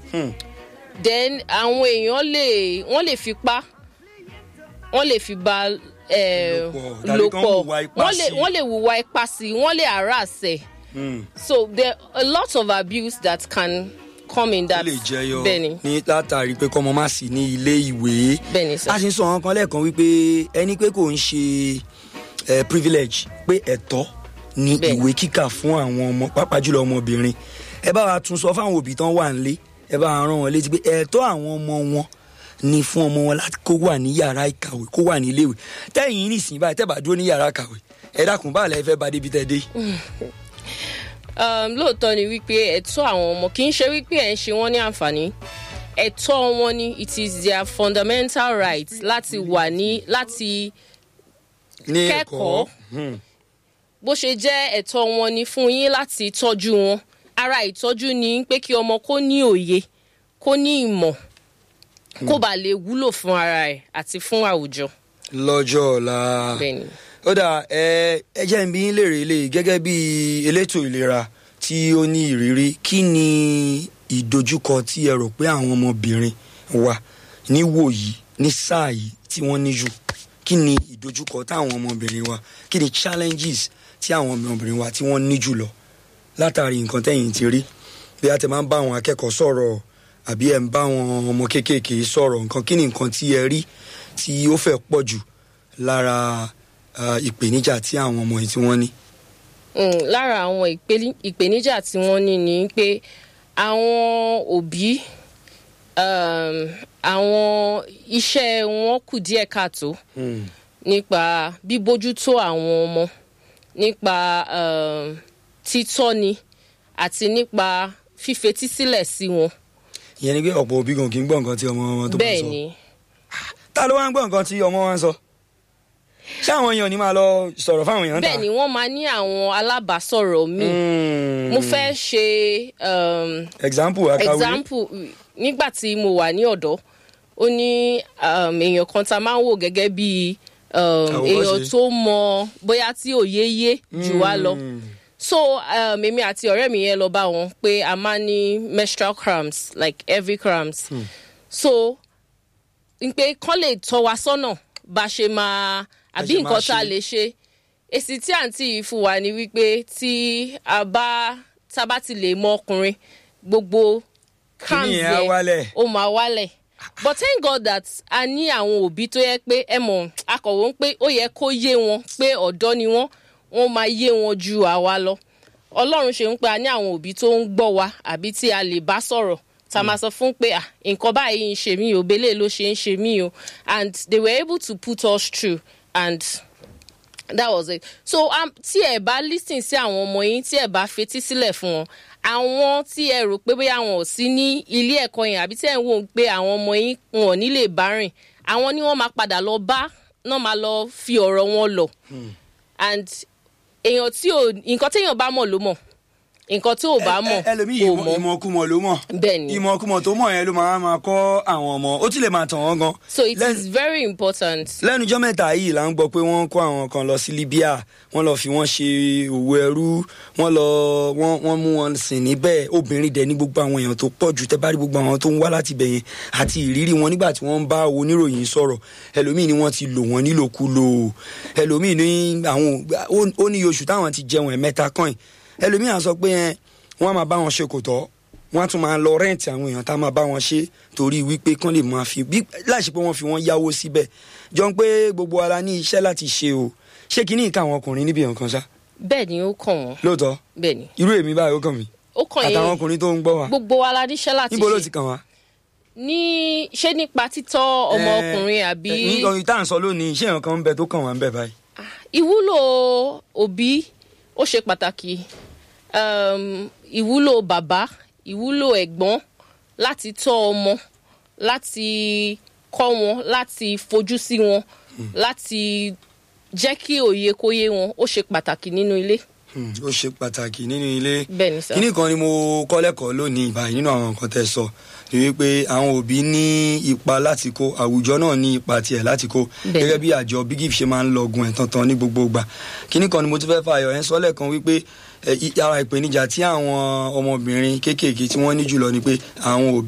then àwọn èèyàn lè wọ́n lè fipá wọ́n lè fi bá eh, Lò pọ̀, tàbí kán hùwà ipá wọ́n lè sí i. wọ́n lè hùwà ipá sí i wọ́n lè harass ẹ̀ so there are a lot of abuse that can come in ó that lè jẹyọ bẹ́ẹ̀ni ní látàrí pé kọ́mọ má sí ní ilé ìwé bẹ́ẹ̀ni sir. a sì ń sọ àwọn kan lẹ́ẹ̀kan wípé ẹni pé kò ń ṣe eh, privilege pé ẹ̀tọ́ ni Bẹ́ẹ̀ni. ìwé kíkà fún àwọn ọmọ pàápàá jùlọ ọmọbìnrin ẹ bá wa tún sọ fáwọn òbí tán wà nílé ẹ bá wa rán wọn létí pé ẹ̀tọ́ àwọn ọmọ wọn ni fún ọmọ wọn láti kó wà ní yàrá ìkàwé kó wà ní iléèwé tẹ́yìn nísìnyí báyìí tẹ́ bá dúró ní yàrá ìkàwé ẹ dákun báà lẹ fẹ́ bá débi tẹ́ dé yìí. um, lóòótọ́ ni wípé ẹ̀tọ́ àwọn ọmọ kì í ṣe wípé ẹ̀ ń ṣe wọ́n ní àǹfààní ẹ̀tọ́ wọn ni it is their fundamental right láti wà ní láti ní kẹ́kọ̀ọ́ bó ṣe jẹ́ ẹ̀tọ́ wọn ni fún yín láti tọ́jú wọn ara ìtọ́jú ni pé kí ọmọ kó ní òye kó ní ìmọ̀ kó bàa lè wúlò fún ara ẹ̀ àti fún àwùjọ lọ́jọ́ ọ̀la. bẹ́ẹ̀ ni. ó dà ẹ ẹ jẹ́ n bí yín léèrè lè gẹ́gẹ́ bí elétò ìlera tí ó ní ìrírí kí ni ìdojúkọ tí ẹ rò pé àwọn ọmọbìnrin wa níwò yìí ní sáà yìí tí wọ́n ní jù kí ni ìdojúkọ táwọn ọmọbìnrin wa kí ni challenges tí àwọn ọmọbìnrin wa tí wọ́n ní jù lọ látàrí nǹkan tẹ̀yìn ti rí bí a ti máa ń bá àwọn akẹ́kọ̀ọ́ sọ̀rọ̀ àbí ẹ̀ ń bá àwọn ọmọ kéékèèké sọ̀rọ̀ nǹkan kí ni nǹkan tí ẹ rí tí ó fẹ́ pọ̀ jù lára ah, ìpèníjà tí àwọn ọmọ yìí tí wọ́n ní. Mm, lára àwọn ìpeli- ìpèníjà tí wọ́n ní ni pé àwọn òbí um, àwọn iṣẹ́ wọn kù díẹ̀ káàtó nípa bíbójútó àwọn ọmọ nípa um, títọ́ni àti nípa fífetísílẹ̀ sí wọn. ìyẹn ni pé ọ̀pọ̀ òbí gan kì í gbọ́ nǹkan tí ọmọ wọn tó bá ń bẹ́ẹ̀ sọ. ni ta ló wá ń gbọ́ nǹkan tí ọmọ wọn ń sọ. ṣé àwọn èèyàn ní máa lọ sọ̀rọ̀ fáwọn èèyàn ta? bẹ́ẹ̀ ni wọ́n máa ní àwọn alábàásọ̀rọ̀ míì Mm. mo fẹ́ ṣe um, example akawé. example nígbà tí mo wà ní ọ̀dọ́ ó ní um, èèyàn kan tá a máa ń wò gẹ́gẹ́ bí um, Àwòkọ́ṣe. èèyàn tó mọ bóyá tí òye yé jù wá lọ so um, èmi àti ọ̀rẹ́ mi yẹn lọ bá wọn pé a máa ní menstrual cramps like heavy cramps so n pé kán lè tọ́ wa sọ́nà bá ṣe máa àbí ṣe máa nǹkan tá a ṣe. lè ṣe èsì tí àǹtí yìí fún wa ni wípé tí a bá tá a bá ti lè mọ ọkùnrin gbogbo cramps Kíní yẹn á wálẹ̀. ó máa wálẹ̀ but thank God that a ní àwọn òbí tó yẹ pé ẹ mọ̀ akọ̀wé ń pé ó yẹ kó yé wọn pé ọ̀dọ́ ni wọ́n wọ́n máa yé wọn ju àwa lọ ọlọ́run ṣe ń pé a ní àwọn òbí tó ń gbọ́ wa àbí tí a lè bá sọ̀rọ̀ tá a máa sọ fún pé ah nǹkan báyìí ń ṣe mí o belé ló ṣe ń ṣe mí o and they were able to put us through and that was it so um, tí ẹ bá listen sí àwọn ọmọ yín tí ẹ bá fetí sílẹ̀ fún wọn àwọn tí ẹ rò pé bóyá wọn ò sí ní ilé ẹ̀kọ́ yẹn àbí tí ẹ ń wò ó pé àwọn ọmọ yín wọn ò ní lè bá rìn àwọn ni wọ́n máa padà lọ bá náà máa lọ fi ọ̀rọ̀ wọn lọ and èèyàn tí ò nǹkan téèyàn bá mọ̀ ló mọ̀ nǹkan tí ò bá mọ̀ Ẹ- ẹ- ẹlòmíì kò ìmọ̀- mọ̀ ìmọ̀kùmọ̀ ló mọ̀. bẹ́ẹ̀ ni ìmọ̀kùmọ̀ tó mọ̀ yẹn ló máa máa kọ́ àwọn ọmọ ó ti lè máa tàn wọ́n gan. so it Lẹ́nu- is very important lẹ́nu ọjọ́ mẹ́ta yìí là ń gbọ́ pé wọ́n kó àwọn kan lọ sí Libya wọ́n lọ fi wọ́n ṣe òwò ẹrú wọ́n lọ wọ́n wọ́n mú wọn sìn níbẹ̀ obìnrin dẹ̀ ní gbogbo àwọn èèyàn tó pọ̀ jù tẹ́ bá rí gbogbo àwọn tó ń wá láti bẹ̀ yẹn àti ìrírí wọn nígbà tí wọ́n ń bá oníròyìn sọ̀rọ̀ ẹlòmíì ni wọ́n ti lò wọ́n nílòkulò ẹlòmíì ní àwọn ó- ó ní oṣù táwọn ti jẹun ẹ̀ mẹ́ta kàn ẹlòmíì à sọ pé ẹ, wọ́n á máa bá wọn ṣe kò tọ́ wọ́n á tún máa lọ rẹ́ǹtì àwọn èèyàn tá a máa bá wọn ṣe torí wípé kán lè máa fi bí láìsí pé wọ́n fi wọ́n yáwó síbẹ̀ jọ ń pé gbogbo ara ní iṣẹ́ láti ṣe o ṣé kí ní ìka àwọn ọkùnrin níbi nǹkan ṣá bẹ́ẹ̀ ni ó kàn wọ́n lóòótọ́ bẹ́ẹ̀ ni irú èmi báyìí ó kàn mí ó kàn àtàwọn yín ọkùnrin tó ń gbọ́ wa gbogbo wa la níṣẹ́ láti níbo ló ṣe ti kàn wá. ní ṣé nípa títọ́ ọmọ ọkùnrin àbí ní ọyìn tá à ń sọ lónìí iṣẹ́ ìrànkan ń bẹ tó kàn wá ń bẹ báyìí. ìwúlò òbí ó ṣe pàtàkì um, ìwúlò bàbá ìwúlò ẹ̀gbọ́n láti tọ́ ọmọ láti kọ́ wọn láti fojú sí wọn láti jẹ́ kí òye kó yé wọn ó ṣe pàtàkì nínú ilé Hmm, ó ṣe pàtàkì nínú ilé bẹ́ẹ̀ ni sá kíní kan ni mo kọ́ lẹ́kọ̀ọ́ lónìí ìbàyìí nínú àwọn nǹkan tẹ́ sọ ni wípé àwọn òbí ní ipa láti kó àwùjọ náà ní ipa tiẹ̀ láti kó Bẹ́ẹ̀. gẹ́gẹ́ bí àjọ big if ṣe máa ń lọgun ẹ̀ tantan ní gbogbo ìgbà kíní kan ni mo tún fẹ́ fà yọ ẹ̀ ń sọ lẹ́ẹ̀kan wípé ẹ̀, i- ara ìpèníjà tí àwọn ọmọbìnrin kéékèèké tí wọ́n ní jùlọ ni pé àwọn òbí